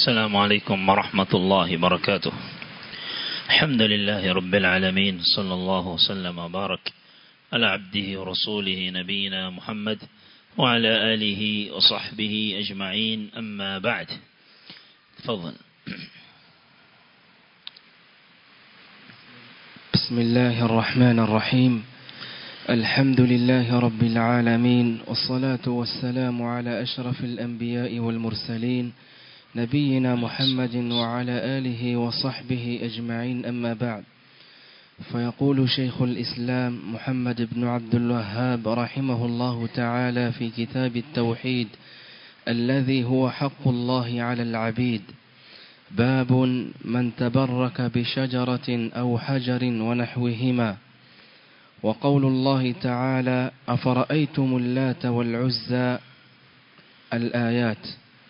السلام عليكم ورحمة الله وبركاته الحمد لله رب العالمين صلى الله وسلم وبارك على عبده ورسوله نبينا محمد وعلى آله وصحبه أجمعين أما بعد تفضل بسم الله الرحمن الرحيم الحمد لله رب العالمين والصلاة والسلام على أشرف الأنبياء والمرسلين نبينا محمد وعلى آله وصحبه أجمعين أما بعد فيقول شيخ الإسلام محمد بن عبد الوهاب رحمه الله تعالى في كتاب التوحيد الذي هو حق الله على العبيد باب من تبرك بشجرة أو حجر ونحوهما وقول الله تعالى أفرأيتم اللات والعزى الآيات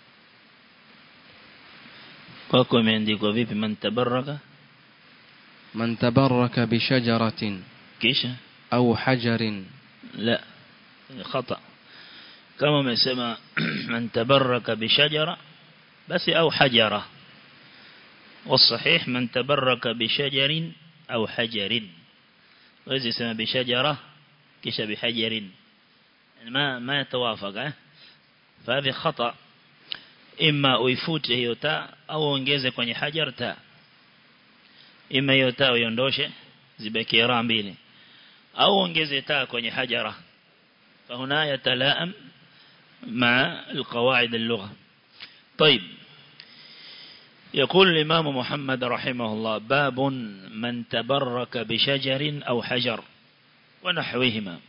kwako imeandikwa vipi man tabaraka من تبرك بشجرة kisha أو حجر لا خطأ كما umesema man tabaraka bishajara basi au hajara والصحيح من تبرك بشجر أو حجر وإذا سمى بشجرة كش بحجر يعني ما ما يتوافق اه؟ فهذه خطأ إما uifute hiyo taa au ongeze kwenye hajar taa ima hiyo taa uiondoshe zibakie raa mbili au ongeze taa kwenye hajara فهنا يتلائم مع القواعد اللغة طيب يقول الإمام محمد رحمه الله باب من تبرك بشجر أو حجر ونحوهما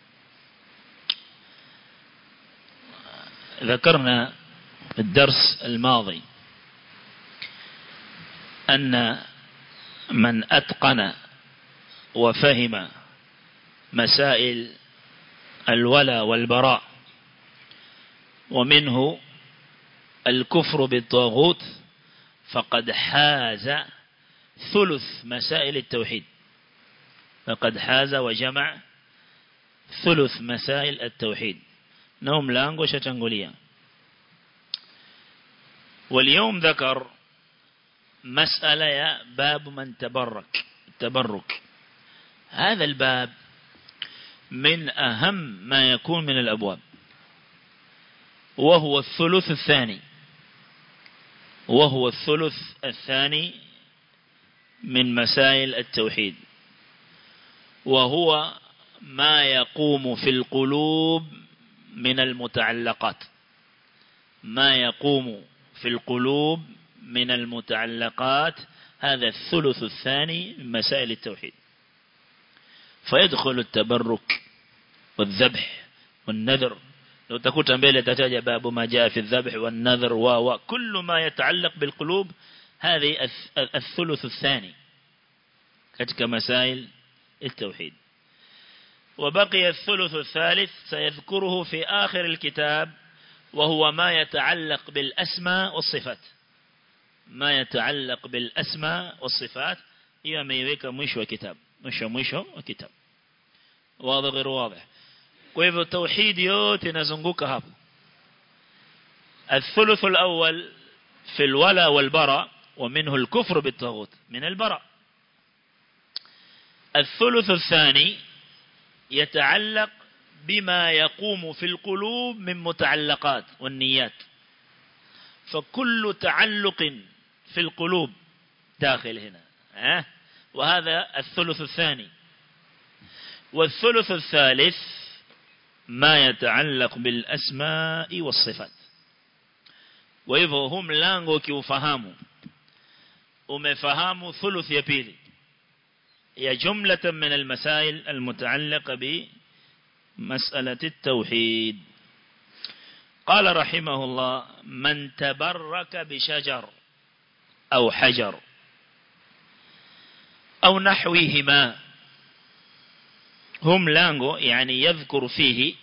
ذكرنا في الدرس الماضي أن من أتقن وفهم مسائل الولا والبراء ومنه الكفر بالطاغوت فقد حاز ثلث مسائل التوحيد فقد حاز وجمع ثلث مسائل التوحيد نوم لانغو شتنغوليا واليوم ذكر مسألة يا باب من تبرك التبرك هذا الباب من أهم ما يكون من الأبواب وهو الثلث الثاني وهو الثلث الثاني من مسائل التوحيد وهو ما يقوم في القلوب من المتعلقات ما يقوم في القلوب من المتعلقات هذا الثلث الثاني من مسائل التوحيد فيدخل التبرك والذبح والنذر لو تكون mbele tataja باب ما جاء في الذبح والنذر و كل ما يتعلق بالقلوب هذه الثلث الثاني ketika مسائل التوحيد وبقي الثلث الثالث سيذكره في آخر الكتاب وهو ما يتعلق بالأسماء والصفات ما يتعلق بالأسماء والصفات هي ما يويك مشو كتاب مشو مشو وكتاب واضح غير واضح kwa hivyo tauhid yote inazunguka hapo الثلث الأول في الولا والبراء ومنه الكفر بالطاغوت من البراء الثلث الثاني يتعلق بما يقوم في القلوب من متعلقات والنيات فكل تعلق في القلوب داخل هنا أه؟ وهذا الثلث الثاني والثلث الثالث ما يتعلق بالأسماء والصفات وإذا هم لانغو كيوفهاموا ومفهاموا ثلث يبيلي هي جملة من المسائل المتعلقة بمسألة التوحيد قال رحمه الله من تبرك بشجر أو حجر أو نحوهما هم لانغو يعني يذكر فيه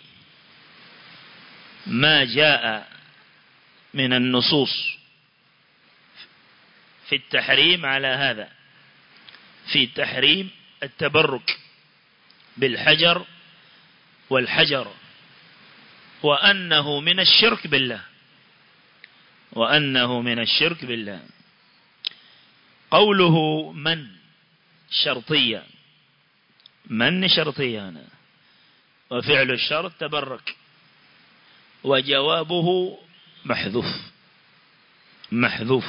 ما جاء من النصوص في التحريم على هذا في تحريم التبرك بالحجر والحجر وأنه من الشرك بالله وأنه من الشرك بالله قوله من شرطية من شرطية هنا وفعل الشرط تبرك وجوابه محذوف محذوف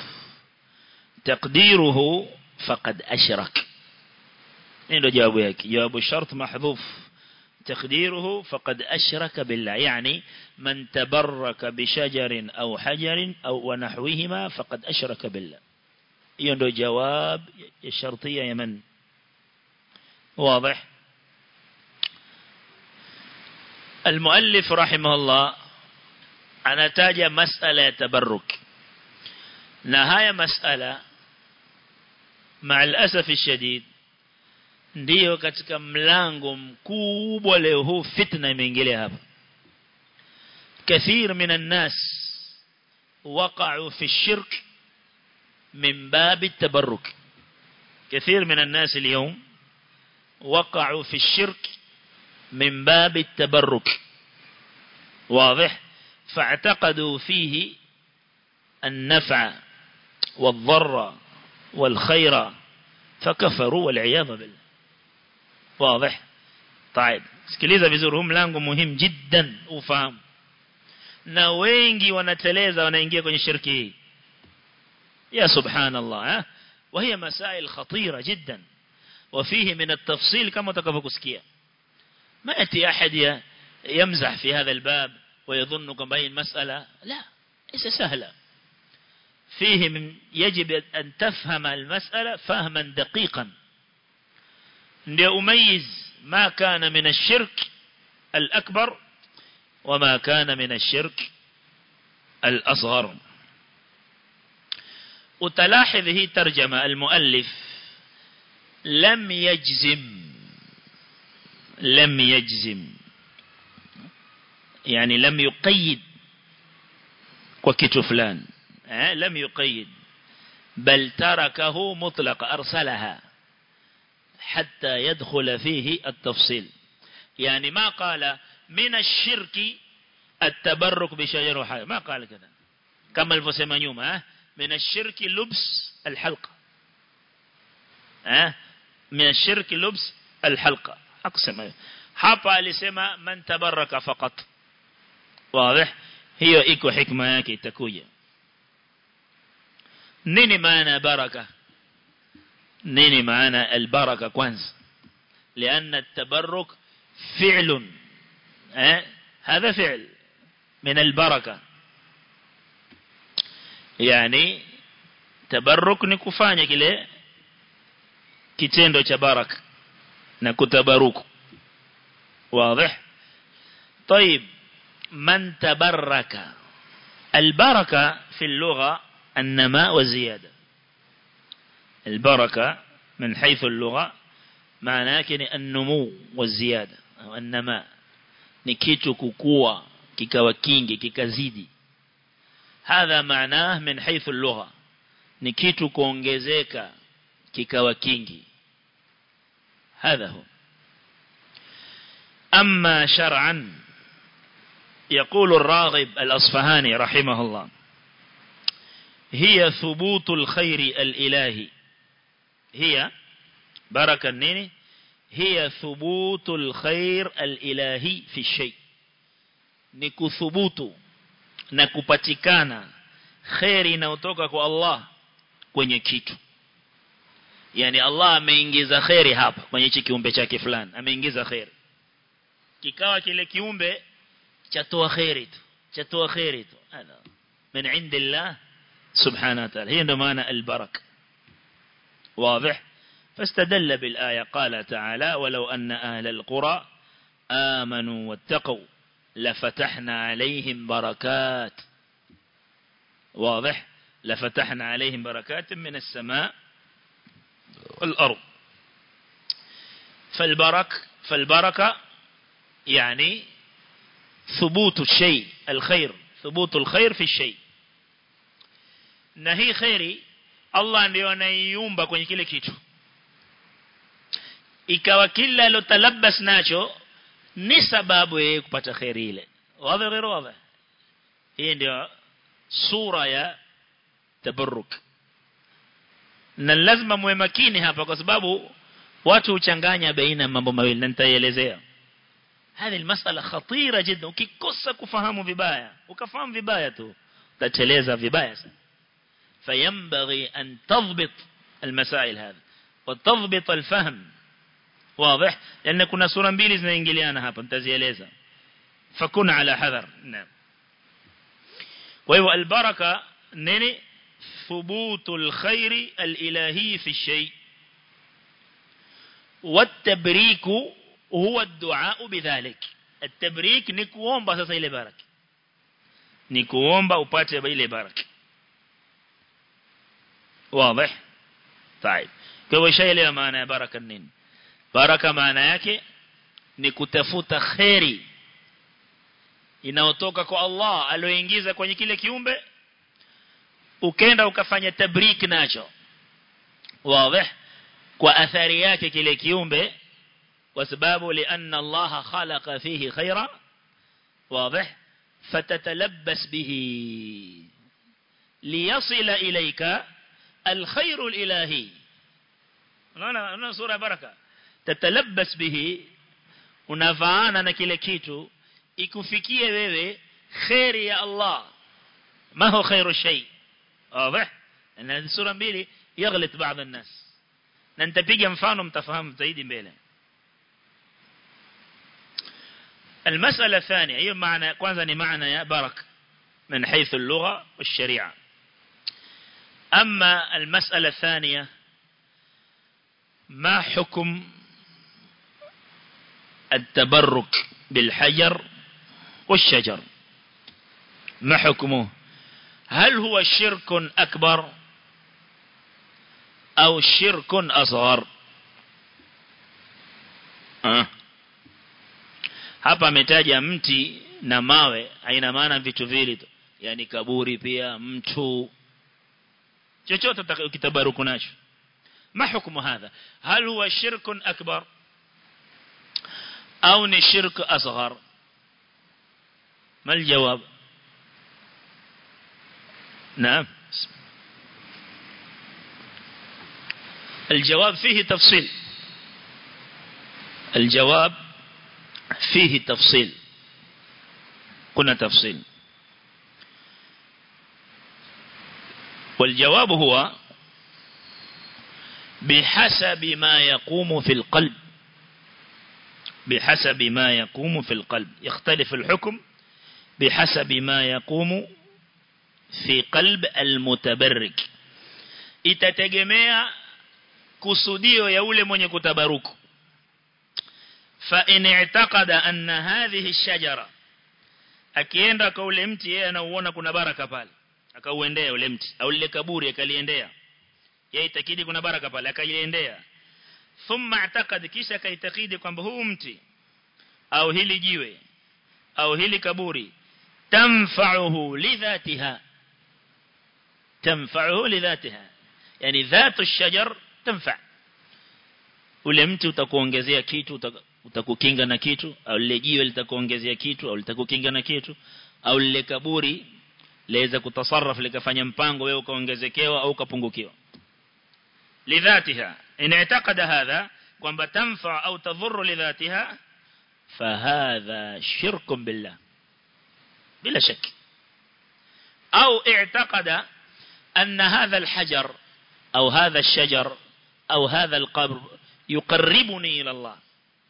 تقديره فقد أشرك إنه جواب يك جواب الشرط محذوف تقديره فقد أشرك بالله يعني من تبرك بشجر أو حجر أو ونحوهما فقد أشرك بالله يندو جواب الشرطية يمن واضح المؤلف رحمه الله أنا تاج مسألة تبرك نهاية مسألة مع الأسف الشديد ndiyo katika mlango mkubwa leo huu fitna imeingilia hapa كثير من الناس وقعوا في الشرك من باب التبرك كثير من الناس اليوم وقعوا في الشرك من باب التبرك واضح فاعتقدوا فيه النفع والضر والخير فكفروا والعياذ بالله واضح طيب sikiliza vizuri huu mlango muhimu jiddan ufahamu na wengi wanateleza wanaingia kwenye shirki hii ya subhanallah eh وهي مسائل خطيرة جدا وفيه من التفصيل كما تكفكسكيا ما يأتي أحد يمزح في هذا الباب ويظن كما هي المسألة لا ليس سهلة فيه من يجب أن تفهم المسألة فهما دقيقا لأميز ما كان من الشرك الأكبر وما كان من الشرك الأصغر وتلاحظ هي ترجمة المؤلف لم يجزم لم يجزم يعني لم يقيد وكتو فلان لم يقيد بل تركه مطلق أرسلها حتى يدخل فيه التفصيل يعني ما قال من الشرك التبرك بشجر وحاجة ما قال كذا كما الفسيما نيوم من الشرك لبس الحلقة من الشرك لبس الحلقة أقسم hapa alisema man tabaraka faqat wazi hiyo iko hikma yake itakuja nini maana baraka nini maana albaraka kwanza لأن التبرك فعل أه؟ هذا فعل من البركة يعني تبرك نكفاني كله kitendo cha baraka na kutabaruku واضح طيب من تبرك البركة في اللغة النماء والزيادة البركة من حيث اللغة معناه كني النمو والزيادة أو النماء نكيتو كوكوا كيكاوا كينجي كيكازيدي هذا معناه من حيث اللغة نكيتو كونجزيكا كيكاوا كينجي هذا هو أما شرعا يقول الراغب الأصفهاني رحمه الله هي ثبوت الخير الإلهي هي بركة النيني هي ثبوت الخير الإلهي في الشيء نكثبوت نكبتكانا خير inayotoka kwa Allah kwenye kitu yani Allah ameingiza khairi hapa kwenye hichi kiumbe chake fulani ameingiza khairi kikawa kile kiumbe chatoa khairi tu chatoa khairi tu hada min indillah subhanahu wa ta'ala hiyo ndio maana albarak واضح فاستدل بالآية قال تعالى ولو أن أهل القرى آمنوا واتقوا لفتحنا عليهم بركات واضح لفتحنا عليهم بركات من السماء والأرض فالبرك فالبركة يعني ثبوت الشيء الخير ثبوت الخير في الشيء na hii khairi Allah ndio anaiumba kwenye kile kitu ikawa kila alotalabas nacho ni sababu yeye kupata khairi ile wazi غير wazi hii ndio sura ya tabarruk na lazima muwe makini hapa kwa sababu watu uchanganya baina mambo mawili na nitaelezea هذه المسألة خطيرة جدا ukikosa kufahamu vibaya ukafahamu vibaya tu utateleza vibaya sana فينبغي أن تضبط المسائل هذه وتضبط الفهم واضح لأن كنا سورة mbili zinaingiliana hapa nitazieleza فكن على حذر نعم وهو البركة نني ثبوت الخير الإلهي في الشيء والتبريك هو الدعاء بذلك التبريك نكوomba sasa ile baraka nikuomba upate ile baraka واضح طيب kwa hivyo shaelewa maana ya baraka nini baraka maana yake ni kutafuta khairi inayotoka kwa Allah alioingiza kwenye kile kiumbe ukenda ukafanya tabrik nacho wazi kwa athari yake kile kiumbe kwa sababu lianna Allah khalaqa fihi khaira wazi fatatalabbas bihi liyasila ilayka الخير الإلهي unaona unaona sura baraka tatalabbas bihi unafaana na kile kitu ikufikie wewe khairi ya Allah ma huwa khairu shay واضح ان sura mbili يغلط بعض الناس na nitapiga mfano mtafahamu zaidi mbele المسألة الثانية هي معنى kwanza ni maana ya barak من حيث اللغة والشريعة أما المسألة الثانية ما حكم التبرك بالحجر والشجر ما حكمه هل هو شرك أكبر أو شرك أصغر أه. hapa ametaja mti na mawe haina maana vitu vile tu yani kaburi pia mtu chochote ukitabaruku nacho ما حكم هذا هل هو شرك أكبر أو شرك أصغر ما الجواب نعم الجواب فيه تفصيل الجواب فيه تفصيل كنا تفصيل والجواب هو بحسب ما يقوم في القلب بحسب ما يقوم في القلب يختلف الحكم بحسب ما يقوم في قلب المتبرك itategemea kusudio ya ule mwenye kutabaruku fa in i'taqada anna hadhihi ash-shajara akienda kwa ule mti yeye anauona kuna baraka pale akauendea ule mti au lile kaburi akaliendea yeye itakidi kuna baraka pale akaiendea thumma atakad kisha kaitakidi kwamba huu mti au hili jiwe au hili kaburi tanfa'uhu lidhatiha tanfa'uhu lidhatiha yani dhatu ash-shajar tanfa' ule mti utakuongezea kitu utakukinga na kitu au lile jiwe litakuongezea kitu au litakukinga na kitu au lile kaburi laweza kutasarraf likafanya mpango wewe ukaongezekewa au ukapungukiwa lidhatiha in i'taqada hadha kwamba tanfa au tadhurru lidhatiha fahadha shirkun billah bila shak au i'taqada أن هذا الحجر أو هذا الشجر أو هذا القبر يقربني إلى الله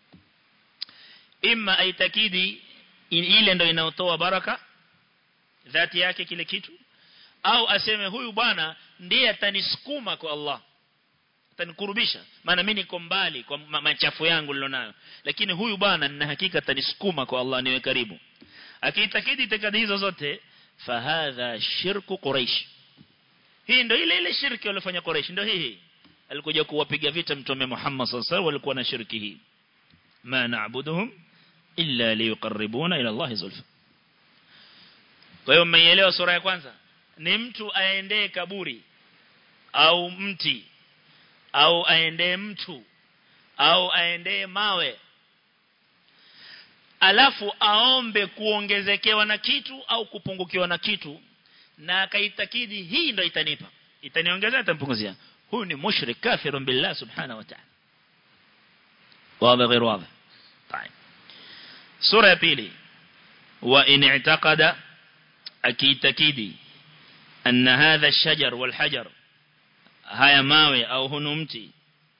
إما أي تكيدي ile ndo inaotoa baraka dhati yake kile kitu au aseme huyu bwana ndiye atanisukuma kwa Allah atanikurubisha maana mimi niko mbali kwa machafu yangu nilonayo lakini huyu bwana nina hakika atanisukuma kwa Allah niwe karibu akiitakidi itikadi hizo zote fahadha shirku quraish hii ndio ile ile shirki walifanya quraish ndio hii alikuja kuwapiga vita mtume Muhammad sallallahu alaihi wasallam walikuwa na shirki hii ma na'buduhum illa liyuqarribuna ila Allah zulfa kwa hiyo mmeielewa sura ya kwanza ni mtu aendee kaburi au mti au aendee mtu au aendee mawe alafu aombe kuongezekewa na kitu au kupungukiwa na kitu na akaitakidi hii ndio itanipa itaniongezea itampunguzia huyu ni mushrik kafirun billah subhanahu wa ta'ala واضح غير واضح طيب سورة ya pili وإن اعتقد أكيد تكيدي أن هذا الشجر والحجر هيا ماوي أو هنمتي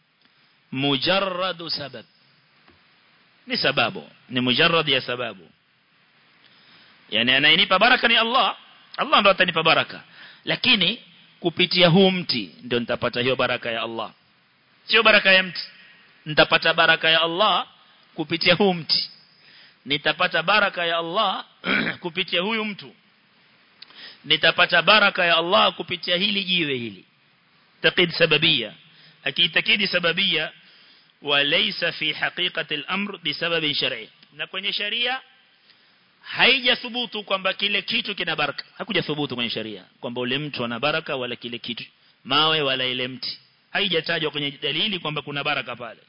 مجرد سبب ni sababu ni mujarrad ya sababu yani anayenipa baraka ni Allah Allah ndo atanipa baraka lakini kupitia huu mti ndio nitapata hiyo baraka ya Allah sio baraka ya mti nitapata baraka ya Allah kupitia huu mti nitapata baraka ya Allah kupitia huyu mtu nitapata baraka ya Allah kupitia hili jiwe hili taqid sababia akiitakidi sababia وليس في حقيقة الأمر بسبب شرعي na kwenye sharia haijathubutu kwamba kile kitu kina baraka hakuja thubutu kwenye sharia kwamba ule mtu ana baraka wala kile kitu mawe wala ile mti haijatajwa kwenye dalili kwamba kuna baraka pale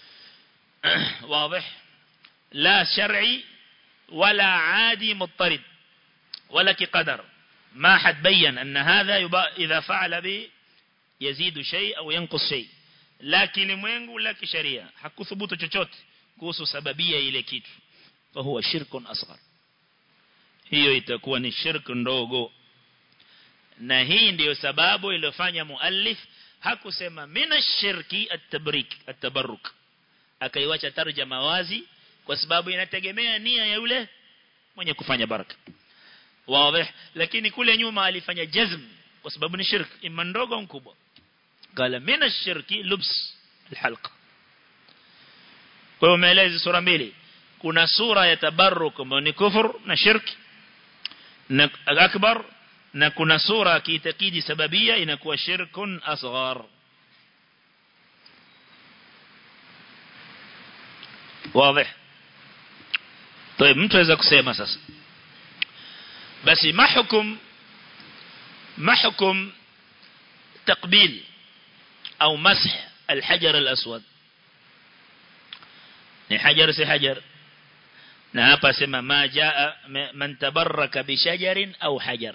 واضح لا شرعي ولا عادي مضطرد ولا كقدر ما حد بين أن هذا إذا فعل به يزيد شيء أو ينقص شيء la kilimwengu la kisheria hakuthubutu chochote kuhusu sababia ile kitu fa huwa shirkun asghar hiyo itakuwa ni shirk ndogo na hii ndiyo sababu iliyofanya muallif hakusema mina shirki at-tabrik at-tabarruk akaiwacha tarjama wazi kwa sababu inategemea nia ya yule mwenye kufanya baraka wazi lakini kule nyuma alifanya jazm kwa sababu ni shirk imma ndogo au mkubwa قال من الشرك لبس الحلقة kwa umeeleza sura mbili kuna sura ya tabarruk ambayo ni kufur na shirki na akbar na kuna sura kiitakidi sababia inakuwa shirkun asghar واضح طيب mtu aweza kusema sasa basi mahkum mahkum تقبيل أو مسح الحجر الأسود ni hajar si hajar na hapa sema ma jaa man tabarraka bi shajarin au hajar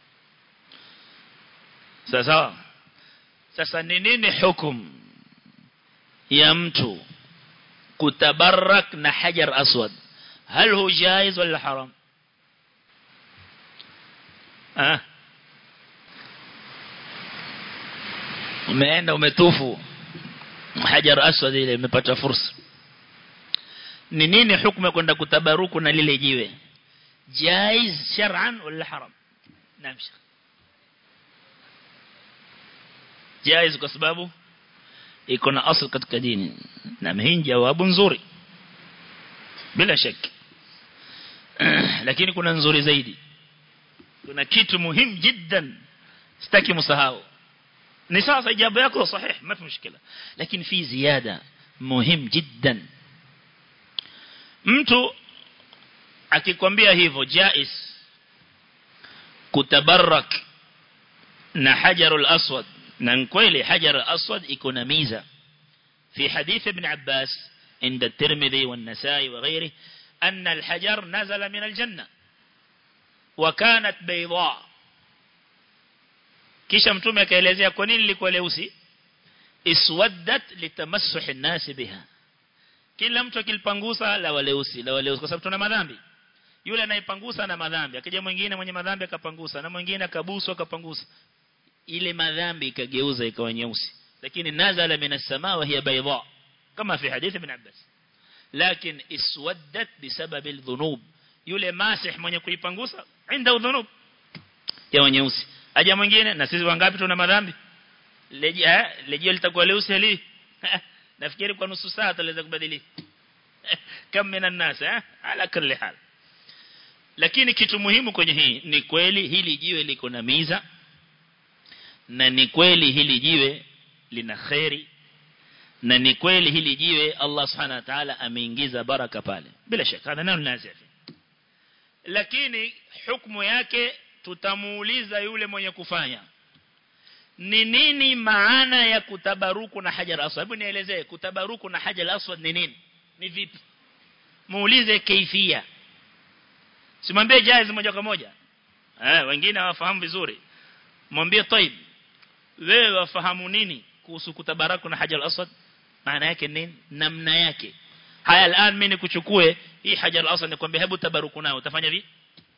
sasa sasa ni nini hukum ya mtu kutabarrak na hajar aswad hal hu jaiz wala haram ah umeenda umetufu hajar aswad ile umepata fursa ni nini hukumu kwenda kutabaruku na lile jiwe jaiz shar'an wala haram naam shekh jaiz kwa sababu iko na asl katika dini na hii jawabu nzuri bila shaka lakini kuna nzuri zaidi kuna kitu muhimu jiddan sitaki msahau ni sasa ijabu yako sahih ما في مشكله lakini fi ziada muhim jiddan mtu akikwambia hivyo jais kutabarak na hajarul aswad na kweli hajar aswad iko na miza في حديث ابن عباس عند الترمذي والنسائي وغيره أن الحجر نزل من الجنة وكانت بيضاء kisha mtume akaelezea kwa nini lilikuwa leusi iswaddat litamassuh an-nas biha kila mtu akilipangusa la waleusi la waleusi kwa sababu tuna madhambi yule anayepangusa na madhambi akija mwingine mwenye madhambi akapangusa na mwingine akabusu akapangusa ile madhambi ikageuza ikawa nyeusi lakini nazala minas samaa wa hiya bayda kama fi hadith ibn Abbas lakini iswaddat bisabab al-dhunub yule masih mwenye kuipangusa inda dhunub ya nyeusi aja mwingine na sisi wangapi tuna madhambi leje leje litakuwa leusi hali nafikiri kwa nusu saa tutaweza kubadilika kama mina nas eh ala kulli hal lakini kitu muhimu kwenye hii ni kweli hili jiwe liko na miza na ni kweli hili jiwe lina khairi na ni kweli hili jiwe Allah subhanahu wa ta'ala ameingiza baraka pale bila shaka hana neno nazifi lakini hukumu yake tutamuuliza yule mwenye kufanya ni nini maana ya kutabaruku na hajar aswad hebu nielezee kutabaruku na hajar aswad ni nini ni vipi muulize kaifia simwambie jaiz moja kwa moja eh wengine hawafahamu vizuri mwambie taib wewe wafahamu nini kuhusu kutabaraku na hajar al-aswad maana yake nini namna yake haya al'an mimi nikuchukue hii hajar al-aswad nikwambia hebu tabaruku nayo utafanya vipi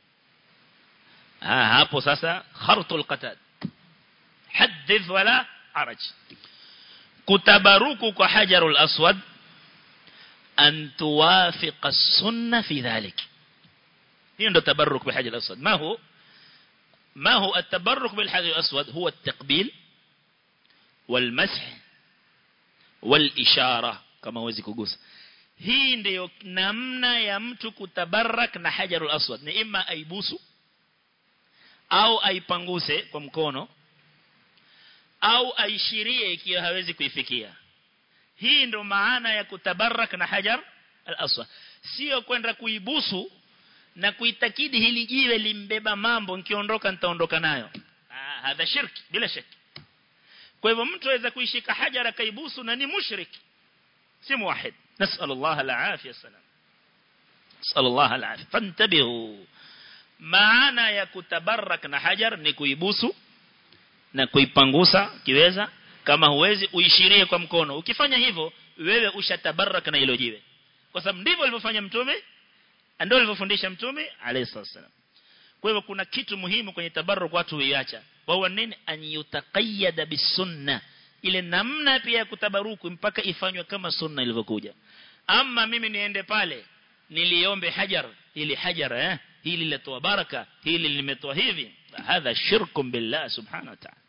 ah hapo sasa khartul qatad hadith wala araj kutabaruku kwa hajarul aswad an tuwafiqa sunna fi dhalik hiyo ndo tabarruk bi hajar aswad ma hu ما هو التبرك بالحجر الأسود هو التقبيل والمسح والإشارة كما هو زيكوغوس hii ndiyo namna ya mtu kutabarak na hajarul aswad ni ima aibusu au aipanguse kwa mkono au aishirie ikiwa hawezi kuifikia hii ndo maana ya kutabarak na hajar al-aswad sio kwenda kuibusu na kuitakidi hili jiwe limbeba mambo nikiondoka nitaondoka nayo ah hadha shirki bila shaki kwa hivyo mtu aweza kuishika hajara kaibusu na ni mushrik si muwahid nasal Allah al-afia salam nasal Allah al-afia fantabihu maana ya kutabarak na hajar ni kuibusu na kuipangusa kiweza kama huwezi uishirie kwa mkono ukifanya hivyo wewe ushatabarak na hilo jiwe kwa sababu ndivyo alivyofanya mtume ndio alivyofundisha mtume alayhi wasallam kwa hivyo kuna kitu muhimu kwenye tabarruk watu huiacha wao nini an yutaqayyada bisunna ile namna pia ya kutabaruku mpaka ifanywe kama sunna ilivyokuja ama mimi niende pale niliombe hajar ili hajar eh hili lilitoa baraka hili limetoa hivi hadha shirkum billah subhanahu wa ta'ala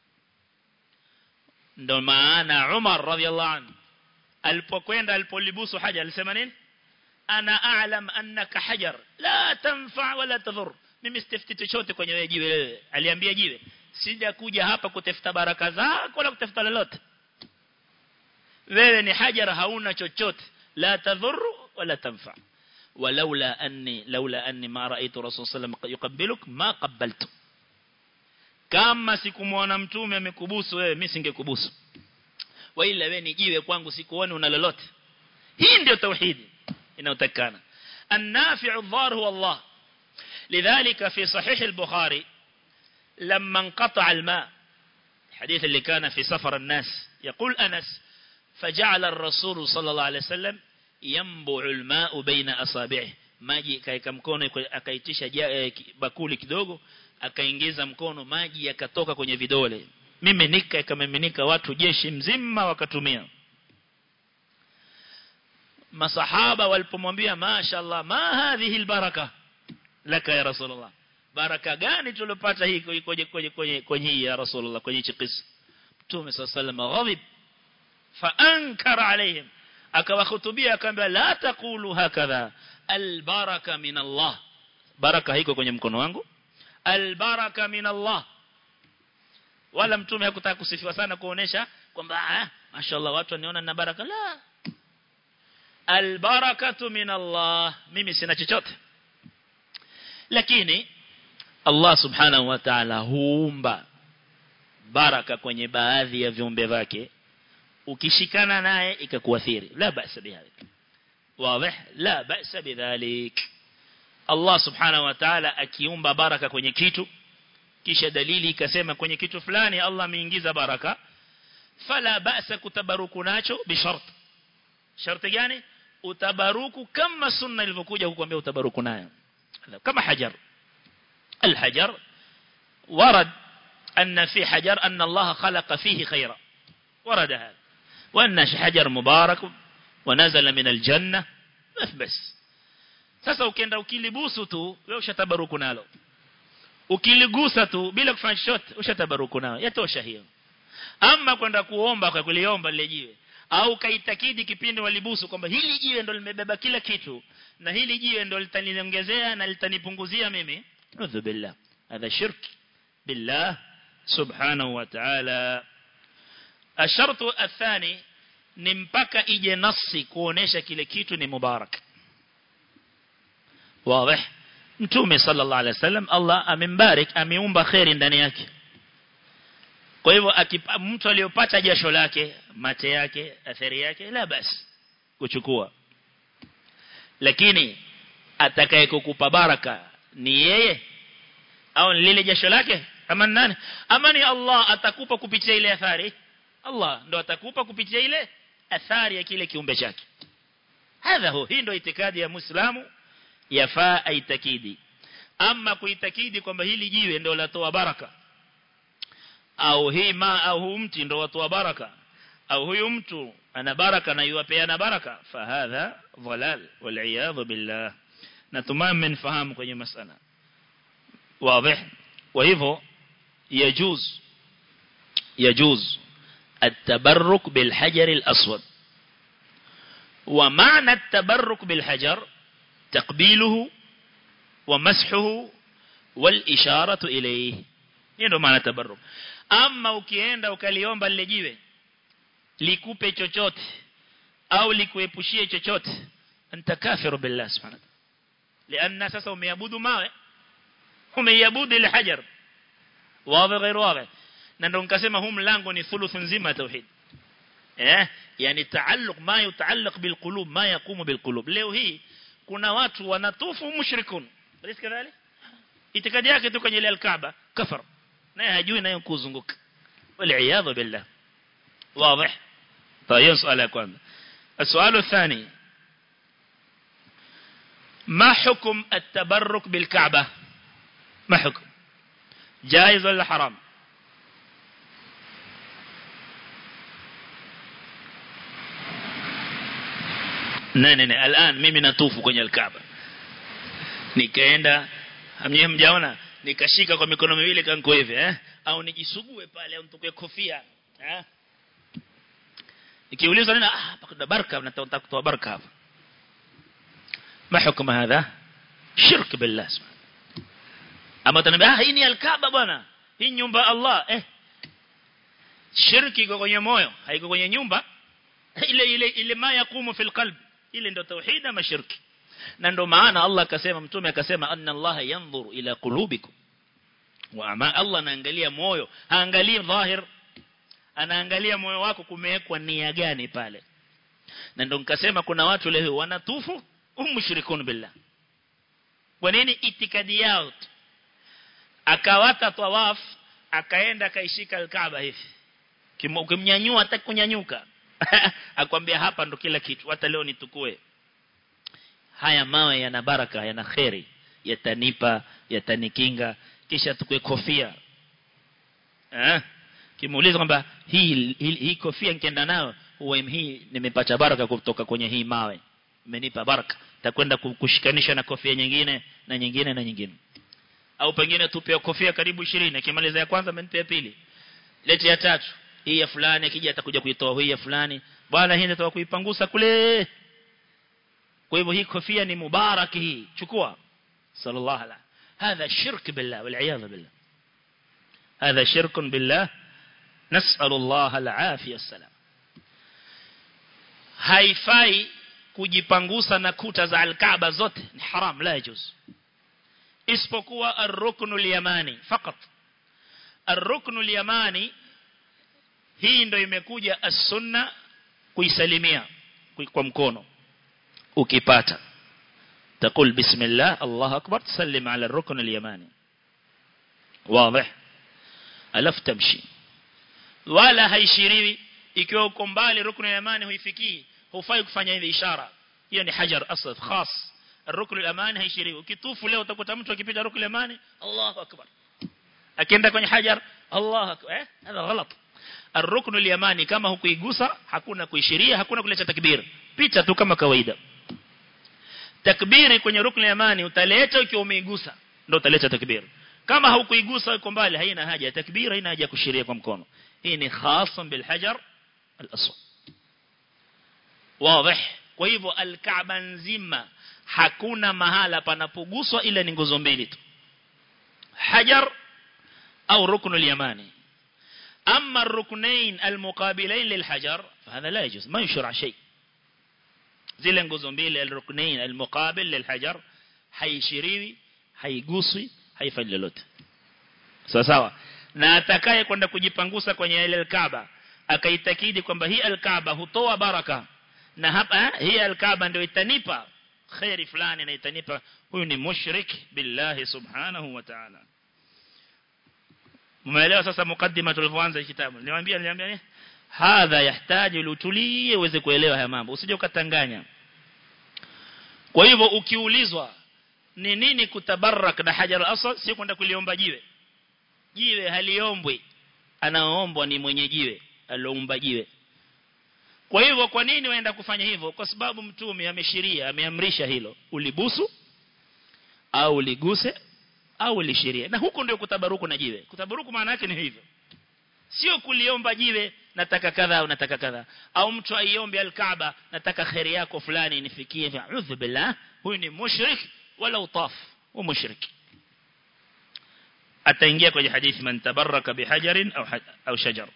ndo maana Umar radhiallahu anhu alipokwenda alipolibusu hajar alisema nini ana a'lam annaka hajar la tanfa wala tadhur mimi sitafuti chochote kwenye wewe jiwe wewe aliambia jiwe sija kuja hapa kutafuta baraka zako wala kutafuta lolote wewe ni hajar hauna chochote la tadhur wala tanfa ولولا أني لولا أني ما رأيت رسول صلى الله عليه وسلم يقبلك ما قبلت kama sikumuona mtume amekubusu wewe mimi singekubusu wa ila wewe ni jiwe kwangu sikuone una lolote hii ndio tauhidi inayotakana النافع الضار هو الله لذلك في صحيح البخاري لما انقطع الماء الحديث اللي كان في سفر الناس يقول أنس فجعل الرسول صلى الله عليه وسلم ينبع الماء بين أصابعه maji kaika mkono akaitisha bakuli kidogo akaingiza mkono maji yakatoka kwenye vidole miminika ikamiminika watu jeshi mzima wakatumia masahaba walipomwambia mashaallah ma hadhihi albaraka laka ya rasulullah baraka gani tulopata hii kwenye kwenye kwenye kwenye hii ya rasulullah kwenye chikisa mtume sallallahu ghadib fa ankara alaihim akawahutubia akamwambia la taqulu hakadha albaraka min Allah baraka haiko kwenye mkono wangu albaraka min Allah wala mtume hakutaka kusifiwa sana kuonesha kwamba ah mashallah watu waniona na baraka la albarakatu min Allah mimi sina chochote lakini Allah subhanahu wa ta'ala huumba baraka kwenye baadhi ya viumbe vyake ukishikana naye ikakuathiri la ba'sa bihalik واضح لا بأس بذلك Allah subhanahu wa ta'ala akiumba baraka kwenye kitu kisha dalili ikasema kwenye kitu fulani Allah ameingiza baraka fala ba'sa kutabaruku nacho bishart sharti gani utabaruku kama sunna ilivyokuja kukuambia utabaruku nayo kama hajar الحجر ورد أن في حجر أن الله خلق فيه خيرا ورد هذا وأن حجر مبارك ونزل من الجنة بس sasa ukienda ukilibusu tu wewe ushatabaruku nalo ukiligusa tu bila kufanya chochote ushatabaruku nalo yatosha hiyo ama kwenda kuomba kwa kuliomba lile jiwe au kaitakidi kipindi walibusu kwamba hili jiwe ndo limebeba kila kitu na hili jiwe ndo litaniongezea na litanipunguzia mimi udhu billah hadha shirk billah subhanahu wa ta'ala الشرط الثاني ni mpaka ije nasi kuonesha kile kitu ni mubarak wazi mtume sallallahu alaihi wasallam Allah amembarik ameumba khairi ndani yake kwa hivyo mtu aliyopata jasho lake mate yake athari yake la basi kuchukua lakini atakaye kukupa baraka ni yeye au lile jasho lake ama nani ama ni Allah atakupa kupitia ile athari Allah ndo atakupa kupitia ile athari ya kile kiumbe chake hadha hu hii ndo itikadi ya muislamu yafaa aitakidi ama kuitakidi kwamba hili jiwe ndo latoa baraka au hii ma au huu mti ndo watoa baraka au huyu mtu ana baraka na yuwapeana baraka fahadha dhalal wal billah natumai mmenfahamu kwenye masala واضح وهو يجوز يجوز التبرك بالحجر الأسود ومعنى التبرك بالحجر تقبيله ومسحه والإشارة إليه ndio maana tabarruk ama ukienda ukaliomba lile jiwe likupe chochote au likuepushie chochote anta kafiru billah subhanahu lianna sasa umeabudu mawe umeiabudu ile hajar wazi غير واضح na ndo nikasema huu mlango ni thuluthu nzima tauhid eh yani taalluq ma yutaalliq bil qulub ma yaqumu bil qulub leo hii kuna watu wanatufu mushrikun basi kadhalik itikadi yake tu kwenye ile al-Kaaba kafar naye hajui nayo kuzunguka wal billah واضح طيب سؤال kwanza السؤال الثاني ما حكم التبرك بالكعبة ما حكم جائز ولا حرام nene ne الان mimi natufu kwenye alkaaba nikaenda hamnyewe mjaona nikashika kwa mikono miwili kanko hivi eh au nijisugue pale au nitoke kofia eh ikiulizwa nini ah pakada baraka nataka kutoa baraka hapa ما حكم هذا شرك بالله سبحانه ama utaniambia ah hii ni alkaaba bwana hii nyumba Allah eh shirki iko kwenye moyo haiko kwenye nyumba ile ile ile ma yakumu fil qalb ile ndio tauhid ama shirki na ndio maana Allah akasema mtume akasema anna Allah yanzuru ila qulubikum wa ama Allah anaangalia moyo haangalii dhahir anaangalia moyo wako kumewekwa nia gani pale na ndio nikasema kuna watu leo wanatufu umshirikun billah kwa nini itikadi yao akawata tawaf akaenda akaishika alkaaba hivi ukimnyanyua hata kunyanyuka akwambia hapa ndo kila kitu hata leo nitukue haya mawe yana baraka yana khairi yatanipa yatanikinga kisha tukue kofia eh kimuuliza kwamba hii hii, hii kofia nikienda nayo huwa hii nimepata baraka kutoka kwenye hii mawe imenipa baraka takwenda kushikanisha na kofia nyingine na nyingine na nyingine au pengine tupe kofia karibu 20 akimaliza ya kwanza amenipa ya pili lete ya tatu hii ya fulani akija atakuja kuitoa hii ya fulani bwana hii ndio kuipangusa kule kwa hivyo hii kofia ni mubarak hii chukua sallallahu alaihi هذا شرك بالله والعياذ بالله هذا شرك بالله نسأل الله العافية السلام haifai kujipangusa na kuta za alkaaba zote ni haram la yajuz isipokuwa ar-ruknu al-yamani fakat ar-ruknu al-yamani hii ndio imekuja as-sunna kuisalimia kwa mkono ukipata تقول بسم الله الله أكبر تسلم على الركن اليماني واضح ألف تمشي ولا haishiriwi ikiwa uko mbali ruknu yamani huifikii hufai kufanya hivi ishara hiyo ni hajar asad khas ruknu yamani haishiriwi ukitufu leo utakuta mtu akipita ruknu yamani Allahu akbar akienda kwenye hajar Allahu akbar eh hada ghalat الركن اليماني kama hukuigusa hakuna kuishiria hakuna kuleta takbir pita tu kama kawaida takbiri kwenye rukni yamani utaleta ukiwa umeigusa ndio utaleta takbir kama haukuigusa uko mbali haina haja ya takbir haina haja kushiria kwa mkono hii ni khasan bil hajar al aswad wazi kwa hivyo al-Kaaba nzima hakuna mahala panapoguswa ila ni nguzo mbili tu hajar au ruknu al-yamani أما الركنين المقابلين للحجر فهذا لا يجوز ما يشرع شيء zile nguzo mbili al-ruknain al-muqabil lil-hajar haishiriwi haiguswi haifanyi lolote sawa sawa na atakaye kwenda kujipangusa kwenye ile al-Kaaba akaitakidi kwamba hii al-Kaaba hutoa baraka na hapa hii al-Kaaba ndio itanipa khairi fulani na itanipa huyu ni mushrik billahi subhanahu wa ta'ala umeelewa sasa mukaddima tulivyoanza kitabu niwaambia niliambia nini hadha yahitaji utulie uweze kuelewa haya mambo usije ukatanganya kwa hivyo ukiulizwa ni nini kutabarak na hajar al-aswad si kwenda kuliomba jiwe jiwe haliombwi anaoombwa ni mwenye jiwe aliomba jiwe kwa hivyo kwa nini waenda kufanya hivyo kwa sababu mtume ameshiria ameamrisha hilo ulibusu au uliguse au ulishiria na huko ndio kutabaruku na jiwe kutabaruku maana yake ni hivyo sio kuliomba jiwe nataka kadha au nataka kadha au mtu aiombe al-Kaaba nataka khairi yako fulani nifikie fa'udhu billah huyu ni mushrik wala utaf wa mushrik ataingia kwenye hadithi man tabarraka bihajarin au au shajar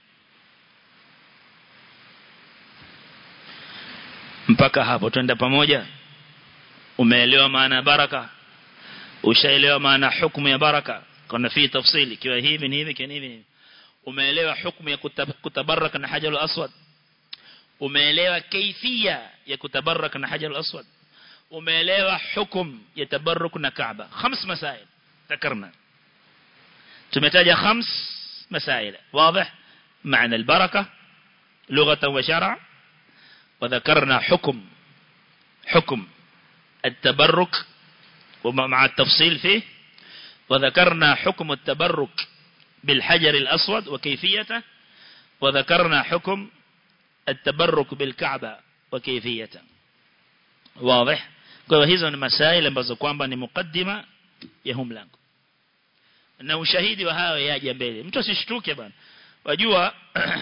mpaka hapo twenda pamoja umeelewa maana baraka ushaelewa maana hukumu ya baraka kuna fi tafsili kiwa hivi ni hivi kiwa hivi ni umeelewa hukumu ya kutabaraka na hajarul aswad umeelewa kaifia ya kutabaraka na hajarul aswad umeelewa hukum ya tabarruk na kaaba خمس مسائل ذكرنا tumetaja خمس مسائل واضح معنى البركه لغه وشرع وذكرنا حكم حكم التبرك ومع التفصيل فيه وذكرنا حكم التبرك بالحجر الأسود وكيفيته وذكرنا حكم التبرك بالكعبة وكيفيته واضح kwa hizo ni masaili ambazo kwamba ni mukaddima ya huu mlango na ushahidi wa hayo yaje mbele mtu asishtuke bwana wajua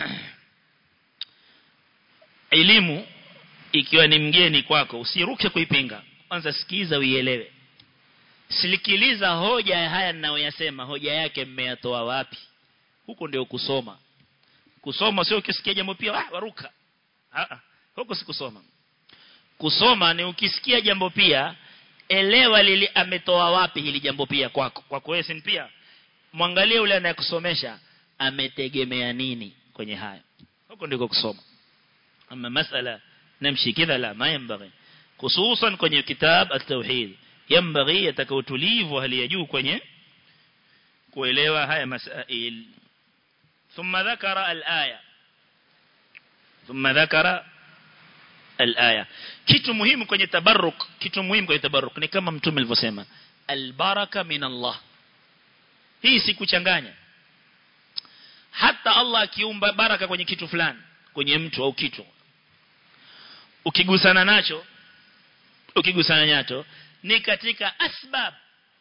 elimu ikiwa ni mgeni kwako usiruke kuipinga kwanza sikiza uielewe silikiliza hoja ya haya ninayoyasema hoja yake mmeyatoa wapi huko ndio kusoma kusoma sio ukisikia jambo pia ah, waruka ah, huko si kusoma kusoma ni ukisikia jambo pia elewa lili ametoa wapi hili jambo pia kwako kwako wewe si pia mwangalie yule anayekusomesha ametegemea nini kwenye haya huko ndiko kusoma ama masala namshi kidha la ma yambaghi hususan kwenye kitab at-tauhid yambaghi yataka utulivu hali ya juu kwenye kuelewa haya masail thumma dhakara al-aya thumma dhakara al-aya kitu muhimu kwenye tabarruk kitu muhimu kwenye tabarruk ni kama mtume alivyosema al-baraka min Allah hii si kuchanganya hata Allah akiumba baraka kwenye kitu fulani kwenye mtu au kitu ukigusana nacho ukigusana nacho ni katika asbab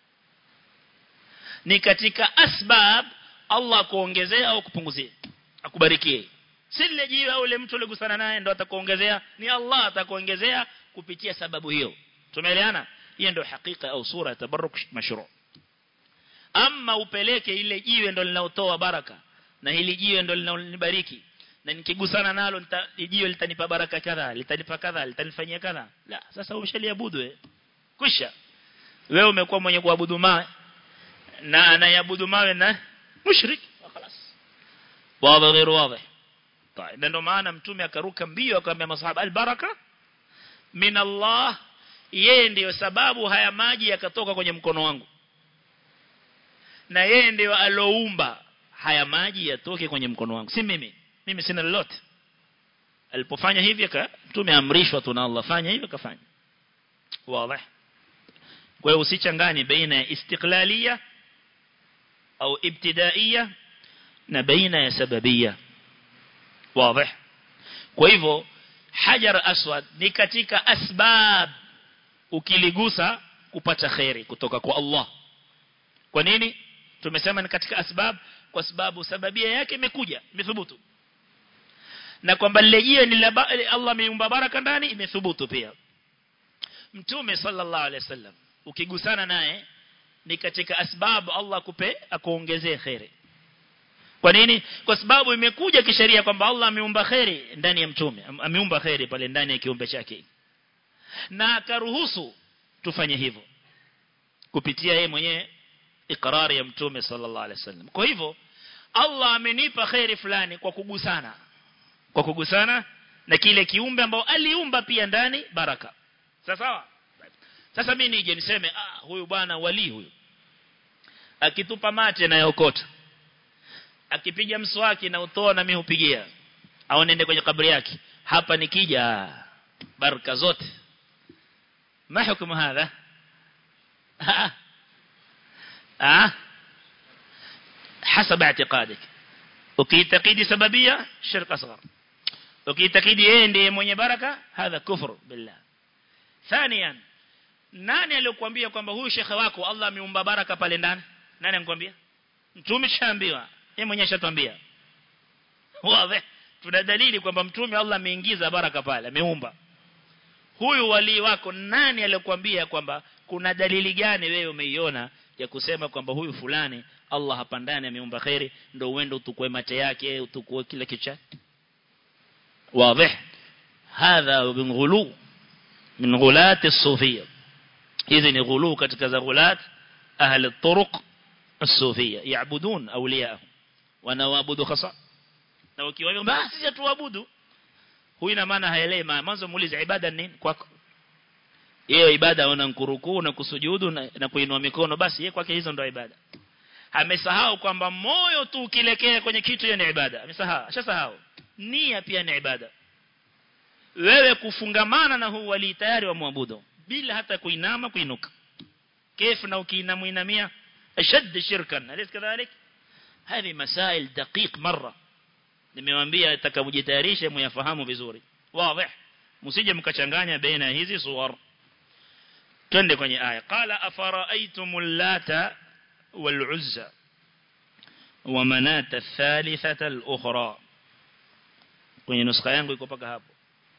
ni katika asbab Allah kuongezea au kupunguzia akubarikie si lile jiwe au ile mtu uligusana naye ndo atakuongezea ni Allah atakuongezea kupitia sababu hiyo tumeelewana hiyo ndio hakika au sura ya tabarruk mashru ama upeleke ile jiwe ndo linalotoa baraka na hili jiwe ndo linalonibariki na nikigusana nalo jiwe litanipa baraka kadha litanipa kadha litanifanyia kadha la sasa umeshaliabudu wewe kisha wewe umekuwa mwenye kuabudu mawe na anayabudu mawe na mushrik خلاص واضح غير واضح طيب ndio maana mtume akaruka mbio akamwambia masahaba albaraka min Allah yeye ndiyo sababu haya maji yakatoka kwenye mkono wangu na yeye ndiyo aloumba haya maji yatoke kwenye mkono wangu si mimi mimi sina lolote alipofanya hivi aka tumeamrishwa tu na Allah fanya hivi akafanya wazi kwa hiyo usichanganye baina ya istiqlalia au ibtidaiya na baina ya sababia wazi kwa hivyo hajar aswad ni katika asbab ukiligusa kupata khairi kutoka kwa Allah kwa nini tumesema ni katika asbab kwa sababu sababia yake imekuja imethubutu na kwamba lile ni la Allah ameumba baraka ndani imethubutu pia mtume sallallahu alaihi wasallam ukigusana naye ni katika asbabu Allah kupe akuongezee khairi kwa nini kwa sababu imekuja kisheria kwamba Allah ameumba khairi ndani ya mtume ameumba khairi pale ndani ya kiumbe chake na akaruhusu tufanye hivyo kupitia yeye mwenyewe ikrari ya mtume sallallahu alaihi wasallam kwa hivyo Allah amenipa khairi fulani kwa kugusana kwa kugusana na kile kiumbe ambao aliumba pia ndani baraka sawa sawa sasa mimi nije niseme ah huyu bwana wali huyu akitupa mate na yokota akipiga mswaki na utoa na mimi hupigia au nende kwenye kaburi yake hapa nikija baraka zote ما حكم هذا ها ها حسب اعتقادك ukiitakidi sababia shirk asghar ukiitakidi yeye ndiye mwenye baraka hadha kufur billah thaniyan nani aliyokuambia kwamba huyu shekhe wako Allah ameumba baraka pale ndani nani anakuambia mtume shaambiwa yeye mwenyewe shatwambia wazi tuna dalili kwamba mtume Allah ameingiza baraka pale ameumba huyu wali wako nani aliyokuambia kwamba kuna dalili gani wewe umeiona ya kusema kwamba huyu fulani Allah hapa ndani ameumba khairi ndio uende utukue mate yake utukue kila kicha واضح هذا من غلو من غلات الصوفيه اذن غلو katika za ghulat ahli الطرق الصوفيه يعبدون اولياءهم wanaabudu khasa na ukiwaambia basi tuabudu huyu ina maana haelewi mwanzo muulize ibada nini kwako hiyo ibada una nkurukuu na kusujudu na, na kuinua mikono basi yeye kwake hizo ndio ibada amesahau kwamba moyo tu ukilekea kwenye kitu hiyo ni ibada amesahau ashasahau nia pia ni ibada wewe kufungamana na huu wali tayari wa muabudu bila hata kuinama kuinuka كيف na ukiinamuinamia ashad shirkan alis kadhalik هذه مسائل دقيق مره nimewaambia atakapojitayarisha muyafahamu vizuri wazi msije mkachanganya baina hizi suwar twende kwenye aya qala afara'aytumul lata wal uzza wa manata athalithata al ukhra kwenye nuskha yangu iko paka hapo